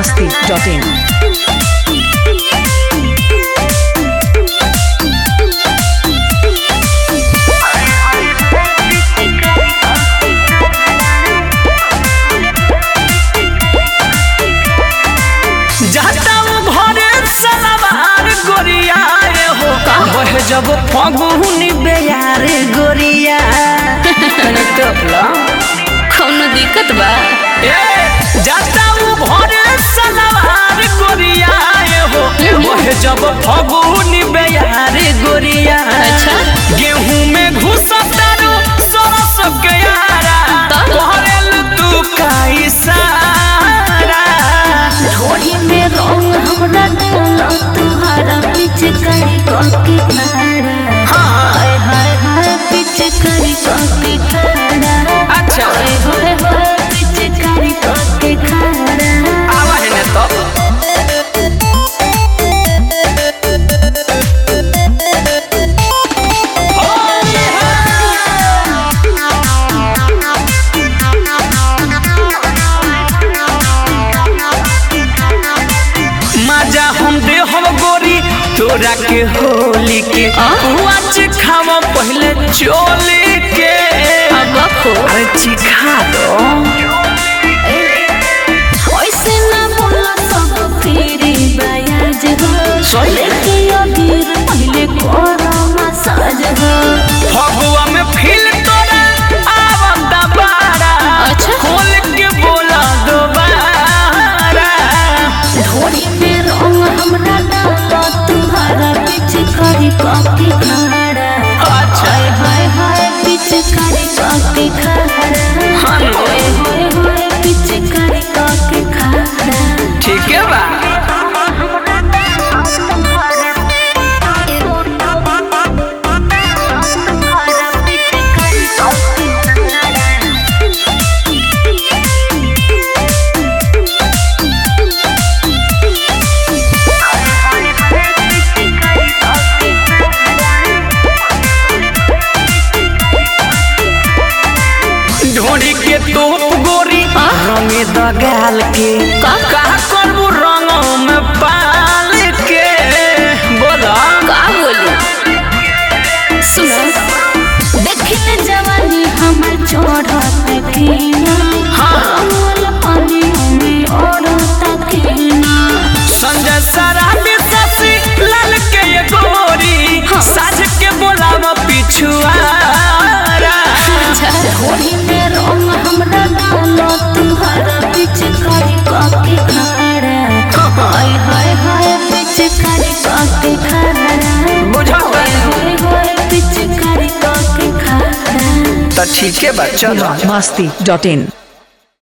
masti.in. जाताऊ घरे सलवार गोरियाए हो बह जब फगुनी बेयारे गोरिया तने टोपला कौनो दिक्कत बा ए जाताऊ घरे सलवार गोरियाए हो बह जब फगुनी बेयारे गोरिया अच्छा। गेहूं में घुसतारू सरस के यारा तब? तोहरेल तू काई सारा थोड़ी में रंग हमरा डालो तुम्हारा पीछे करी कॉपी खाड़ा हाय हाय हाय पीछे करी कॉपी खाड़ा अच्छा हाय हाय हाय पीछे करी कॉपी खाड़ा आवा है ना तो मजा हम दे हम गोरी तोरा के होली के आज खावा पहले चोली के अब को अरे चिखा दो ऐसे ना बोला सब फिरी बयाज हो सही। लेके अबीर पहले करो मसाज हो फगुआ में फील तोरा आवम दबारा अच्छा। खोल के बोला दोबारा थोड़ी में रंग हमरा डालो तुम्हारा पीछे करी कॉपी खाड़ा अच्छा। हाय हाय हाय पीछे करी कॉपी खाड़ा हाँ। हाय हाय हाय पीछे करी कॉपी खाड़ा ठीक है बा ढोड़ी के तोप गोरी रंगे दगाल के का? कहा करबू रंगों में पाल के बोला का बोली सुनो देखिले जवानी हमर चढ़त पीना हाँ। वाला पानी में औरत केना संजय सराबी ससी लाल के ये गोरी साझ के बोलावा पिछुआरा थोड़ी में रंग हमरा डालो तुम्हारा पीछे करी कॉपी खाड़ा हाय हाय हाय पीछे करी कॉपी खाड़ा बुझा हाय हाय हाय पीछे करी कॉपी खाड़ा तो ठीक है बा चलो masti.in.